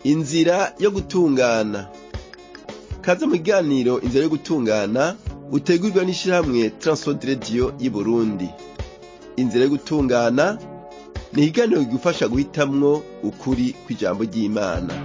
inzira yo gutungana kaze mu kiganiro inzira yo gutungana utegurwa n'ishirahamwe Transworld Radio y'Uburundi inzira yo gutungana ni ikiganiro kigufasha guhitamwo ukuri kw'ijambo ry'Imana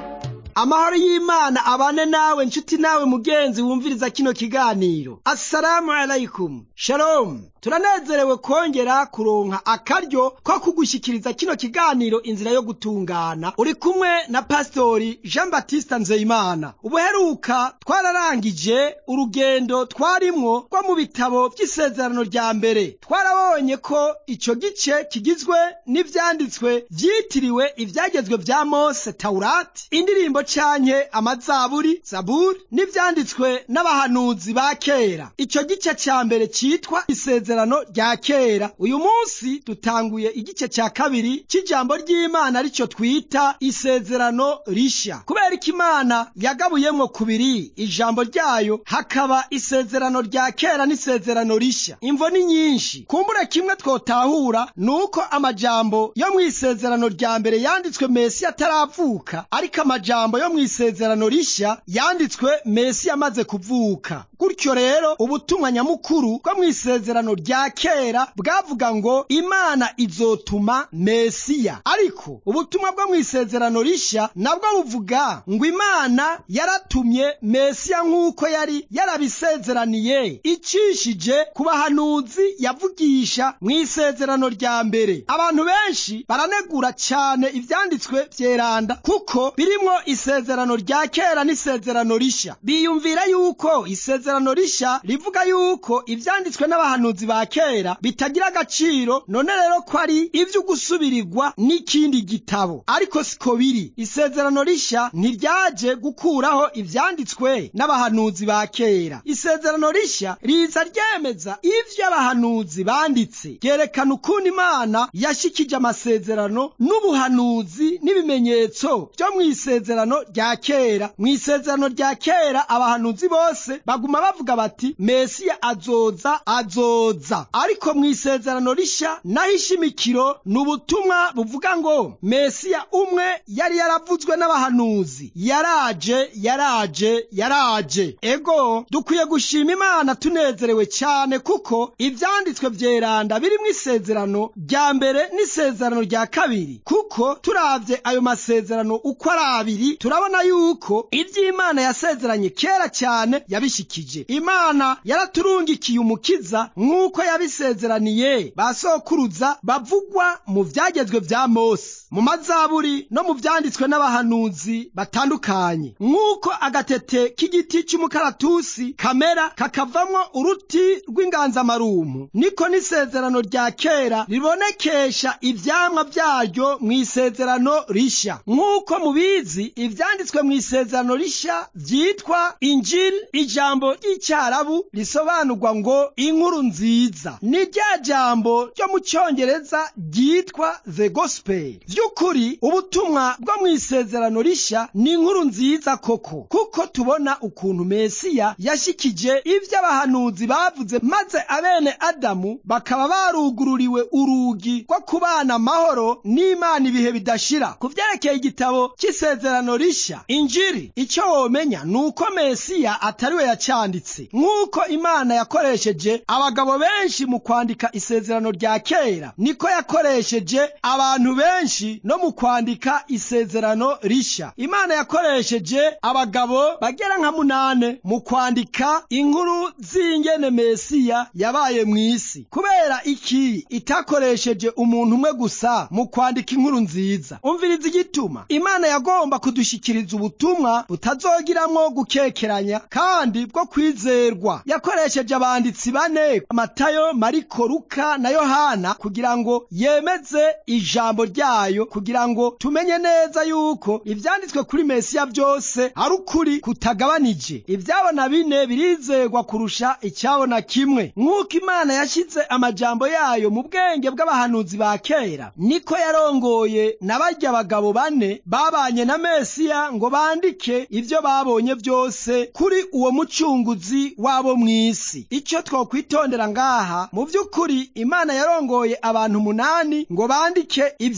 amahoro y'imana abane nawe nshuti nawe mugenzi wumviriza kino kiganiro assalamu alaikum shalom turanezerewe kongera kuronka akaryo ko kugushyikiriza kino kiganiro inzira yo gutungana uri kumwe na pasitori jean batista nzeyimana ubuheruka twararangije urugendo twarimwo rwo mu bitabo by'isezerano rya mbere twarabonye ko ico gice kigizwe n'ivyanditswe vyitiriwe ivyagezwe vya mose taurati indirimbo canke amazaburi zaburi n'ivyanditswe n'abahanuzi ba kera ico gice ca mbere citwa isezerano rya kera uyu munsi dutanguye igice ca kabiri c'ijambo ry'imana arico twita isezerano risha kubera ko imana yagabuyemwo kubiri ijambo ryayo hakaba isezerano rya kera n'isezerano risha imvo ni nyinshi kumbure kimwe twotahura ni uko amajambo yo mu isezerano rya mbere yanditswe mesi ataravuka ariko amajambo yo mu isezerano rishya yanditswe mesi yamaze kuvuka gutyo rero ubutumwa nyamukuru bwo mu isezerano rya kera bwavuga ngo imana izotuma mesiya ariko ubutumwa bwo mu isezerano rishya nabwo buvuga ngo imana yaratumye mesiya nk'uko yari yarabisezeraniye icishije ku bahanuzi yavugisha mu isezerano rya mbere abantu benshi baranegura cyane ivyanditswe vyeranda kuko birimwo isezerano rya kera n'isezerano rishya biyumvira yuko isezerano rishya rivuga yuko ivyanditswe n'abahanuzi ba kera bitagira agaciro none rero ko ari ivyo gusubirirwa n'ikindi gitabo ariko siko biri isezerano rishya ntiryaje gukuraho ivyanditswe n'abahanuzi ba kera isezerano rishya riza ryemeza ivyo abahanuzi banditse ryerekana ukuntu imana yashikije amasezerano n'ubuhanuzi n'ibimenyetso vyo mu isezerano rya kera mu isezerano rya kera abahanuzi bose baguma bavuga bati mesiya azoza azoza ariko mu isezerano rishya naho ishimikiro ni ubutumwa buvuga ngo mesiya umwe yari yaravuzwe n'abahanuzi yaraje yaraje yaraje ego dukwiye gushima imana tunezerewe cyane kuko ivyanditswe vyeranda birimwo isezerano rya mbere n'isezerano rya kabiri kuko turavye ayo masezerano uko ari abiri turabona yuko ivy'imana yasezeranye kera cyane yabishikije imana yaraturungikiye umukiza nk'uko yabisezeraniye ba sokuruza bavugwa mu vyagezwe vya mose mu mazaburi no mu vyanditswe n'abahanuzi batandukanye nk'uko agatete k'igiti c'umukaratusi kamera kakavamwo uruti rw'inganzamarumu niko n'isezerano rya kera ribonekesha ivyamwa vyaryo mu isezerano rishya nk'uko mubizi ivyanditswe mu isezerano rishya vyitwa injili ijambo ry'icyarabu risobanurwa ngo inkuru nziza ni rya jambo ryo mu cyongereza ryitwa the gospel vy'ukuri ubutumwa bwo mu isezerano rishya ni inkuru nziza koko kuko tubona ukuntu mesiya yashikije ivyo abahanuzi bavuze maze abene adamu bakaba barugururiwe urugi rwo kubana amahoro n'imana ibihe bidashira ku vyerekeye igitabo cy'isezerano rishya injiri icyo womenya ni uko mesiya atariwe yacanditse nk'uko imana yakoresheje abagabo benshi mu kwandika isezerano rya kera niko yakoresheje abantu benshi no mu kwandika isezerano rishya imana yakoresheje abagabo bagera nka munane mu kwandika inkuru z'ingene mesiya yabaye mu isi kubera iki itakoresheje umuntu umwe gusa mu kwandika inkuru nziza umviriza igituma imana yagomba kudushikiriza ubutumwa butazogiramwo gukekeranya kandi bwo kwizerwa yakoresheje abanditsi bane matayo mariko luka na yohana kugira ngo yemeze ijambo ryayo kugira ngo tumenye neza yuko ivyanditswe kuri mesiya byose ari ukuri kutagabanije ivyabona bine birizerwa kurusha icyabona kimwe nk'uko imana yashyize amajambo yayo mu bwenge bw'abahanuzi ba kera niko yarongoye na barya bagabo bane babanye na mesiya ngo bandike ibyo babonye byose kuri uwo mucunguzi wabo mu isi icyo twokwitondera ngaha mu by'ukuri imana yarongoye abantu umunani ngo bandike ibya mesiya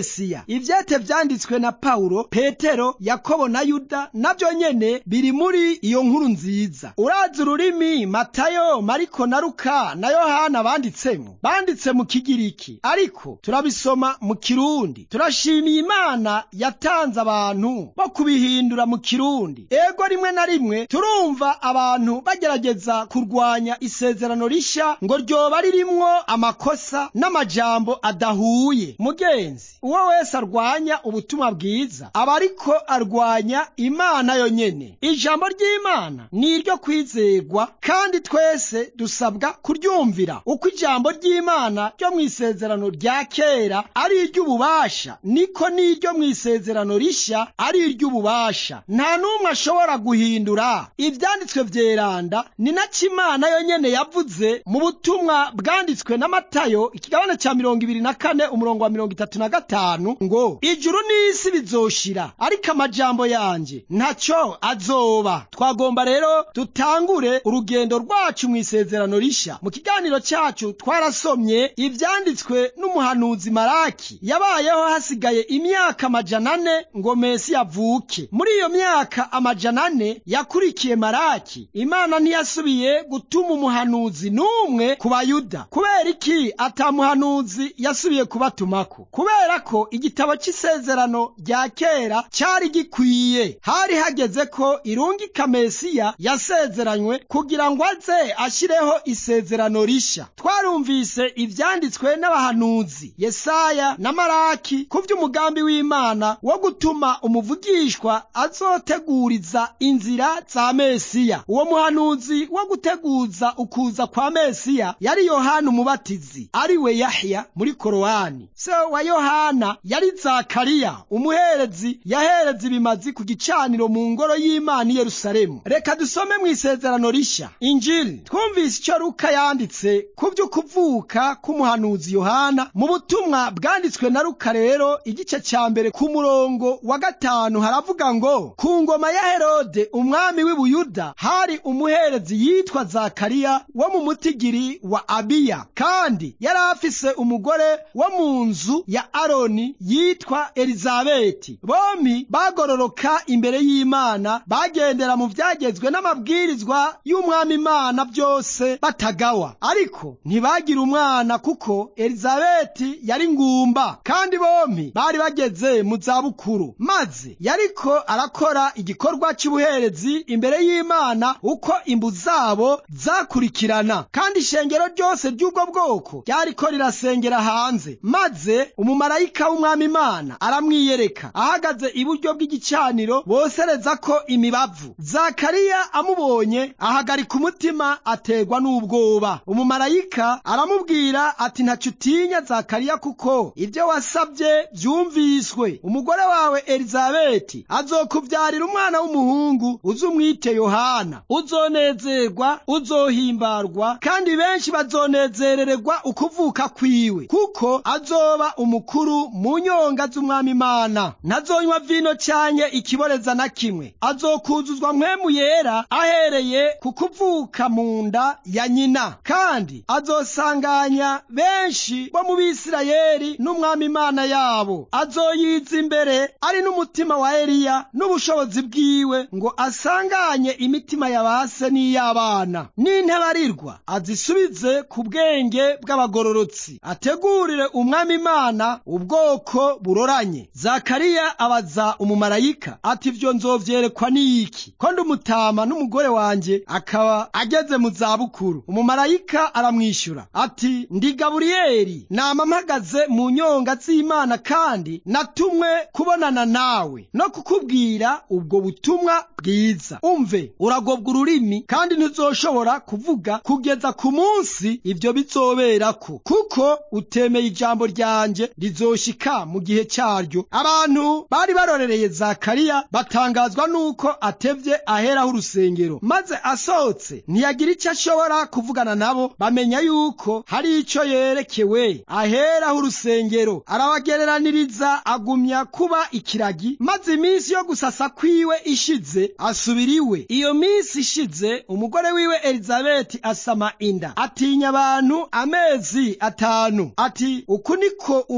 mesiya ivyete vyanditswe na pawulo petero yakobo na yuda navyo nyene biri muri iyo nkuru nziza urazi ururimi matayo mariko na luka na yohana banditsemo banditse mu kigiriki ariko turabisoma mu kirundi turashimiye imana yatanze abantu bo kubihindura mu kirundi ego rimwe na rimwe turumva abantu bagerageza kurwanya isezerano rishya ngo ryoba ririmwo amakosa n'amajambo adahuye mugenzi uwo wese arwanya ubutumwa bwiza aba ariko arwanya imana yonyene ijambo ry'imana ni iryo kwizegwa kandi twese dusabwa kuryumvira uko ijambo ry'imana ryo mu isezerano rya kera ari iry'ububasha niko n'iryo mu isezerano rishya ari iry'ububasha nta n'umwe ashobora guhindura ibyanditswe vyeranda ni nacyo imana yonyene yavuze mu butumwa bwanditswe na matayo ikigabane ca mirongo ibiri na kane umurongo wa mirongo itatu na gatanu ngo ijuru n'isi bizoshira ariko amajambo yanje ntaco azoba twagomba rero dutangure urugendo rwacu mu isezerano rishya mu kiganiro cyacu twarasomye ivyanditswe n'umuhanuzi maraki yabayeho hasigaye imyaka amajana ane ngo mesi yavuke muri iyo myaka amajana ane yakurikiye maraki imana ntiyasubiye gutuma umuhanuzi n'umwe ku bayuda kubera iki atamuhanuzi yasubiye kubatumako kubera ko igitabo cy'isezerano rya kera cyari gikwiye hari hageze ko irungika mesiya yasezeranywe kugira ngo aze ashyireho isezerano rishya twarumvise ibyanditswe n'abahanuzi yesaya na maraki ku by'umugambi w'imana wo gutuma umuvugishwa azoteguriza inzira za mesiya uwo muhanuzi wo guteguza ukuza kwa mesiya yari yohana umubatizi ari we yahya muri korowani se wa yohana yari zakariya umuherezi yahereza ibimazi ku gicaniro mu ngoro y'imana i yerusalemu reka dusome mu isezerano rishya injili twumvise icyo luka yanditse ku by'ukuvuka k'umuhanuzi yohana mu butumwa bwanditswe na luka rero igice cya mbere ku murongo wa gatanu haravuga ngo ku ngoma ya herode umwami w'ubuyuda hari umuherezi yitwa zakariya wo mu mutigiri wa abiya kandi yari afise umugore wo mu nzu ya aroni yitwa elizabeti bombi bagororoka imbere y'imana bagendera mu byagezwe n'amabwirizwa y'umwami imana byose batagawa ariko ntibagira umwana kuko elizabeti yari ngumba kandi bombi bari bageze mu zabukuru maze yariko arakora igikorwa cy'ubuherezi imbere y'imana uko imbu zabo zakurikirana kandi ishengero ryose ry'ubwo bwoko ryariko rirasengera hanze maze umumarayika w'umwami imana aramwiyereka ahagaze iburyo bw'igicaniro bosereza ko imibavu zakariya amubonye ahagarika umutima aterwa n'ubwoba umumarayika aramubwira ati ntacyo utinya zakariya kuko ibyo wasabye byumviswe umugore wawe elizabeti azokubyarira umwana w'umuhungu uzumwite yohana uzonezerwa uzohimbarwa kandi benshi bazonezerererwa ukuvuka kwiwe kuko azoba umukuru mu nyonga z'umwami imana ntazonywa vino cyanye ikiboreza na kimwe azokuzuzwa mpwemu yera ahereye ku kuvuka mu nda ya nyina kandi azosanganya benshi bo mu bisirayeli n'umwami imana yabo azoyiza imbere ari n'umutima wa eliya n'ubushobozi bwiwe ngo asanganye imitima ya base n'iy'abana n'intabarirwa azisubize ku bwenge bw'abagororotsi ategurire umwami imana ubwoko buroranye zakariya abaza umumarayika ati ibyo nzovyerekwa n'iki ko ndumutama n'umugore wanjye akaba ageze mu zabukuru umumarayika aramwishyura ati ndi gaburiyeli nama mpagaze mu nyonga z'imana kandi natumwe kubonana nawe no kukubwira ubwo butumwa bwiza umve uragobwa ururimi kandi ntuzoshobora kuvuga kugeza ku munsi ibyo bizoberako kuko utemeye ijambo ryanjye rizoshika mu gihe cyaryo abantu bari barorereye zakariya batangazwa n'uko atevye aheraho urusengero maze asohotse ntiyagira icyo ashobora kuvugana nabo bamenya yuko hari icyo yerekewe aheraho urusengero arabagereraniriza agumya kuba ikiragi maze iminsi yo gusasa kwiwe ishize asubira iwe iyo minsi ishize umugore wiwe elizabeti asama inda atinya abantu amezi atanu ati uku niko umwami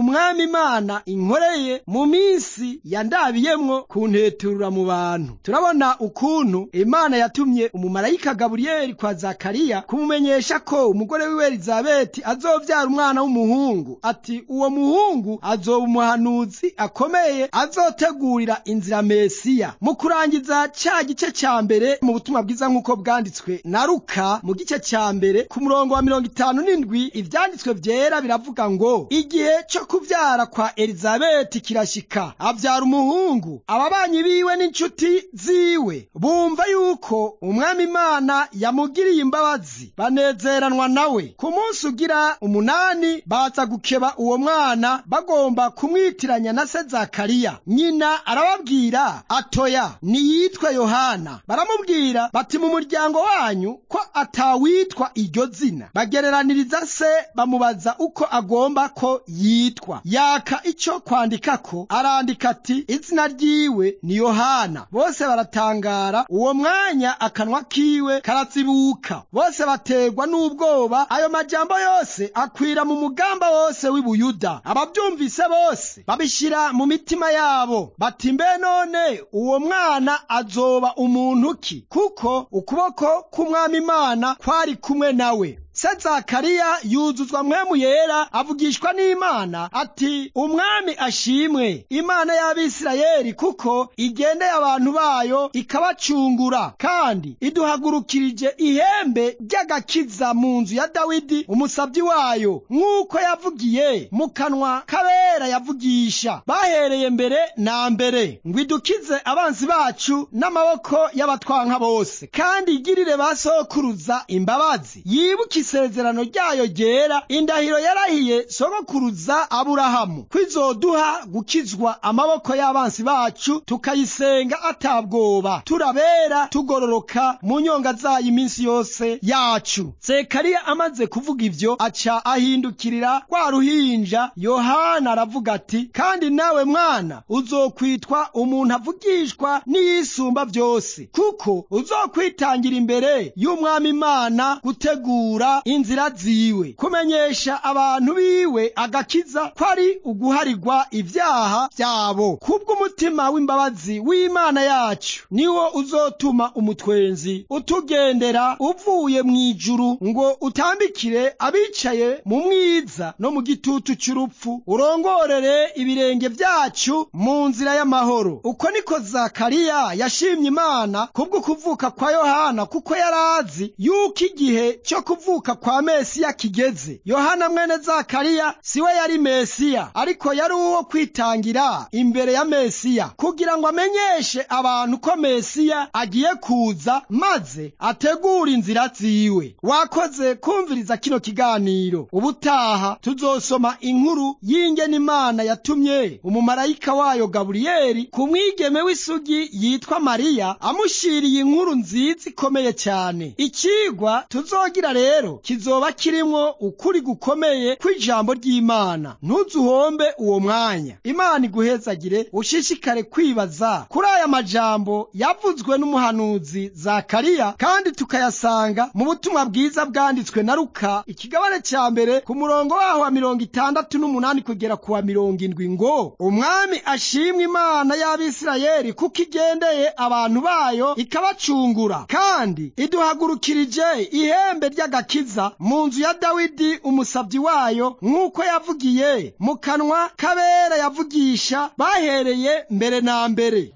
imana inkoreye mu minsi yandabiyemwo kunteturura mu bantu turabona ukuntu imana yatumye umumarayika gaburiyeli kwa zakariya kumumenyesha ko umugore wiwe elizabeti azovyara umwana w'umuhungu ati uwo muhungu azoba umuhanuzi akomeye azotegurira inzira mesiya mu kurangiza ca gice ca mbere mu butumwa bwiza nk'uko bwanditswe na luka mu gice ca mbere ku murongo wa mirongo itanu n'indwi ivyanditswe vyera biravuga ngo igihe co kuvyara kwa elizabeti kirashika avyara umuhungu ababanyi biwe n'inshuti ziwe bumva yuko umwami imana yamugiriye imbabazi banezeranwa nawe ku munsi ugira umunani baza gukeba uwo mwana bagomba kumwitiranya na se zakariya nyina arababwira atoya niyitwe yohana baramubwira bati mu muryango wanyu ko atawitwa iryo zina bagereraniriza se bamubaza uko agomba ko yitwa yaka ico kwandikako arandika ati izina ryiwe ni yohana bose baratangara uwo mwanya akanwa kiwe karatsibuka bose bategwa n'ubwoba ayo majambo yose akwira mu mugamba wose w'ibuyuda abavyumvise bose babishira mu mitima yabo bati mbe none uwo mwana azoba umuntu ki kuko ukuboko k'umwami imana kwari kumwe nawe se zakariya yuzuzwa mwemu yera avugishwa n'imana ati umwami ashimwe imana y'abisirayeli kuko igendeye abantu bayo ikabacungura kandi iduhagurukirije ihembe ry'agakiza mu nzu ya dawidi umusabyi wayo nk'uko yavugiye mu kanwa kabera yavugisha bahereye mbere na mbere ngo idukize abanzi bacu n'amaboko y'abatwanka bose kandi igirire ba sokuruza imbabazi yibuke isezerano ryayo ryera indahiro yarahiye sogokuruza aburahamu kwizoduha gukizwa amaboko y'abansi bacu tukayisenga atabwoba turabera tugororoka mu nyonga zayo iminsi yose yacu zekariya amaze kuvuga ivyo aca ahindukirira rwa ruhinja yohana aravuga ati kandi nawe mwana uzokwitwa umuntu avugishwa n'iyisumba byose kuko uzokwitangira imbere y'umwami imana gutegura inzira ziwe kumenyesha abantu biwe agakiza ko ari uguharirwa ibyaha byabo kubw'umutima w'imbabazi w'imana yacu niwo uzotuma umutwenzi utugendera uvuye mu ijuru ngo utambikire abicaye mu mwiza no mu gitutu cy'urupfu urongorere ibirenge byacu mu nzira y'amahoro uko niko zakariya yashimye imana kubwo kuvuka kwa yohana kuko yari azi yuko igihe cyo kuvuka kwa mesiya kigeze yohana mwene zakariya siwe yari mesiya ariko yari uwo kwitangira imbere ya mesiya kugira ngo amenyeshe abantu ko mesiya agiye kuza maze ategura inzira ziwe wakoze kumviriza kino kiganiro ubutaha tuzosoma inkuru y'ingene imana yatumye umumarayika wayo gaburiyeli ku mwigeme w'isugi yitwa mariya amushiriye inkuru nziza ikomeye cyane ikigwa tuzogira rero kizoba kirimwo ukuri gukomeye kw'ijambo ry'imana ntuzuhombe uwo mwanya imana iguhezagire ushishikare kwibaza kuri aya majambo yavuzwe n'umuhanuzi zakariya kandi tukayasanga mu butumwa bwiza bwanditswe na luka ikigabane cya mbere ku murongo waho wa mirongo itandatu n'umunani kugera ku wa mirongo indwi ngo umwami ashimwe imana y'abisirayeli kuko igendeye abantu bayo ikabacungura kandi iduhagurukirije ihembe ry'agakiza mu nzu ya dawidi umusabyi wayo nk'uko yavugiye mu kanwa kabera yavugisha bahereye mbere na mbere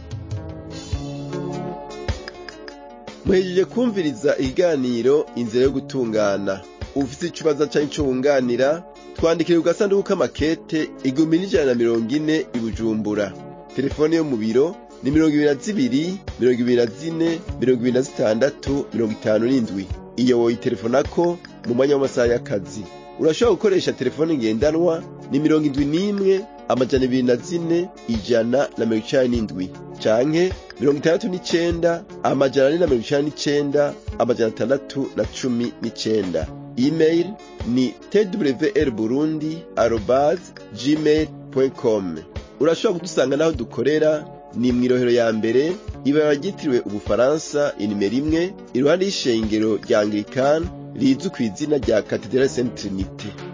muhejeje kumviriza ikiganiro inzira yo gutungana ufite ikibazo cyangwa icyo wunganira twandikire ku gasanduku k'amakete igihumbi n'ijana na mirongo ine i bujumbura telefone yo mu biro ni mirongo ibiri na zibiri mirongo ibiri na zine mirongo ibiri na zitandatu mirongo itanu n'indwi iyo woyitelefonako mu mwanya w'amasaha y'akazi urashobora gukoresha telefone ngendanwa ni mirongo indwi n'imwe amajana ibiri na zine ijana na mirongo icenda n'indwi canke mirongo itandatu n'icenda amajana ane na mirongo icenda n'icenda amajana atandatu na cumi n'icenda email ni twr burundi arobas gmail com urashobora kudusanga n'aho dukorera ni mw'irohero ya mbere ibara ryitiriwe ubufaransa inimero imwe iruhande y'ishengero rya anglikani rizwi ku izina rya katedrali saint trinite